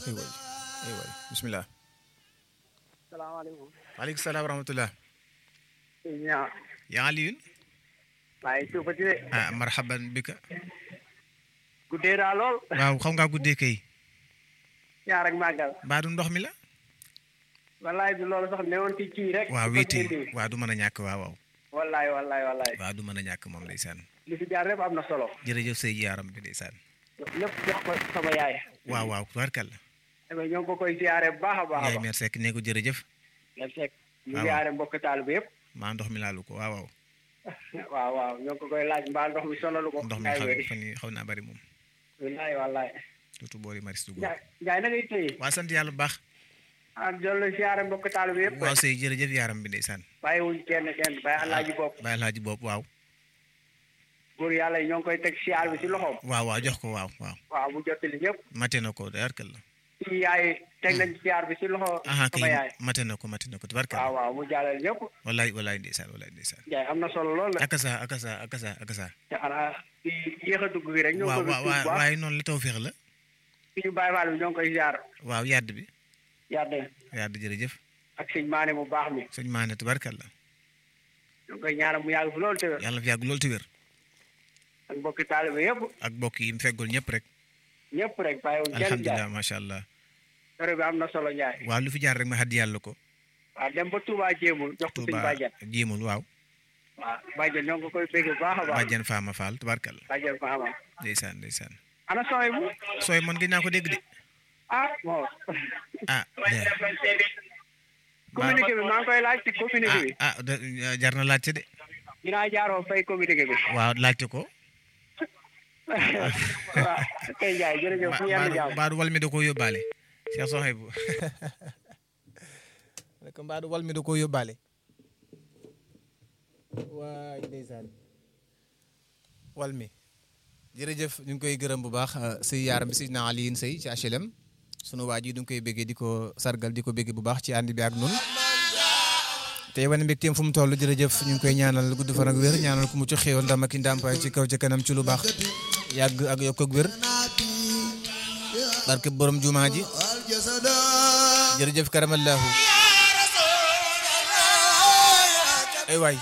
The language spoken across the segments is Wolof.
aywa aywa bisimilah. salaamaaleykum. maaleykum salaam wa rahmatulah. ñaa yaa Alioune. maa ngi suufati de. ah marhaban bika. guddee daa lool. waaw xam ngaa guddee kay. ñaar ak màggal. mbaa du ndox mi la. wallaay du loolu sax newoon ci kii rek. waaw ci wéeti continuité bi. waaw du mën a ñàkk waaw waaw. wallaay wallaay wallaay. waaw du mën a ñàkk moom ndeysaan. li fi jaar rek am na solo. jërëjëf sëy yaaram bi ndeysaan. ñëpp jox ko sama yaay. waaw waaw tubaarkàlla. mais ñoo ngi ko koy ziare bu baax a baax a yaay baax. meer sekk nee ko jërëjëf. nga fekk ñu waaw. ziare mbokk taal bi yëpp. maa ndox mi laalu ko waaw waaw. waaw waaw ñoo ngi ko koy laaj mbaa ndox mi sonalu ko. ndox mi yaay xaw wéri. fan yii xaw naa bari moom. wallaay wallaay. surtout boori maris dugub. Njaay Njaay na ngay téye. waa sant yàlla bu baax. ah jël ziare mbokk taal bi yëpp. waaw sëy jërëjëf yaaram bi ndeysaan. bàyyiwuñ kenn kenn bàyyi alaaji bopp. bàyyi laaji bopp waaw. góor yàlla yi ñoo ngi koy teg ziar bi si loxoom. waaw waaw jox ko waaw waaw. waaw mu jottali ñëpp. mate na ko tubaarkàlla. ci yaay teg nañ ziar bi si loxo. aha sama yaay. kay mate na ko mate na ko waaw tubaarkàlla. waaw mu jàllale ñëpp. wallaay wallaay ndeysaan wallaay ndeysaan. Njaay am na solo lool la. akasa akasa akasa akasa. te xanaa ci yéex a dugg gi rek. ñoo waaw ngi ko waaw fi tuub waaye noonu la tawféex la. suñu Baay Faal bi ñoo ngi koy ziar. waaw yàdd bi yàlla yàdd jërëjëf. ak sëñ Maane mu baax mi. sëñ Maane tubaarkàlla. ñoo ngi koy ñaanal mu yàgg fi loolu te wér. yàlla na fi yàgg loolu te wér. ak mbokki taalibe yëpp. ak mbokk yi mu feggul ñëpp rek. ñëpp rek bàyyiwuñ kenn Njaay. alhamdulilah macha allah. kër bi am na solo Njaay. waaw lu fi jaar rek ma xaddi yàlla ko. waaw dem ba Touba jéemul jox ko suñu Touba bàjjen. jéemul waaw. waaw bàjjen ñoo ngi ko koy bégg bu baax a baax. bàjjen Faama Fall tubaarkàlla. bàjjen fa ama. ndeysaan ndeysaan. ana sooy bu. sooy man gis naa ko dégg de. ah bon. ah de communiqué bi maa ngi koy laaj ci communiqué bi. ah ah de- jar na laajte de. dinaa jaaroo fay communiqué bi. waaw laajte ko. waaw kay Njaay jërëjëf fu yenn jàmm. mbaadu wal mi da koo yóbbaale. Cheikh Sohaibou. rek mbaadu wal mi da koo yóbbaale. waay ndeysaan. wal mi. jërëjëf ñu ngi koy gërëm bu baax sëy yaaram bi si na Alioune Seye ci HLM. sunu waa ji du ngi koy béggee di ko sargal di ko béggee bu baax ci ànd bi ak noonu. tey wane mbégteem fu mu toll jërëjëf ñu ngi koy ñaanal gudd fan ak wér ñaanal ku mu ci xéewal ndam ak i ndàmpaay ci kaw ci kanam ci lu baax yàgg ak yokk ak wér barke borom jumaa ji jërëjëf karamallahu ay waay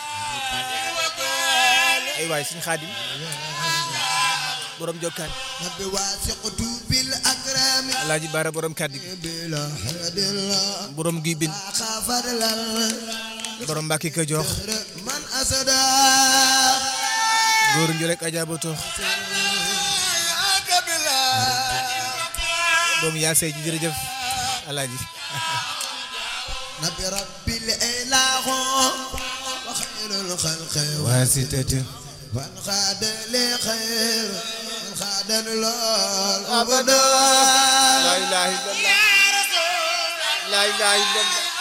ay waay suñu xaadim borom jokkaan alaaji baara borom kàddi gi borom guy bin borom mbàkki ka jox góor ngi rek ajaaba toox doom yaa sey ji jërëjëf alaaji نبي ربي الإله وخير الخلق waasitati وانخاد لخير وانخاد للأبدا laa ilaaha illallah laa ilaaha illallah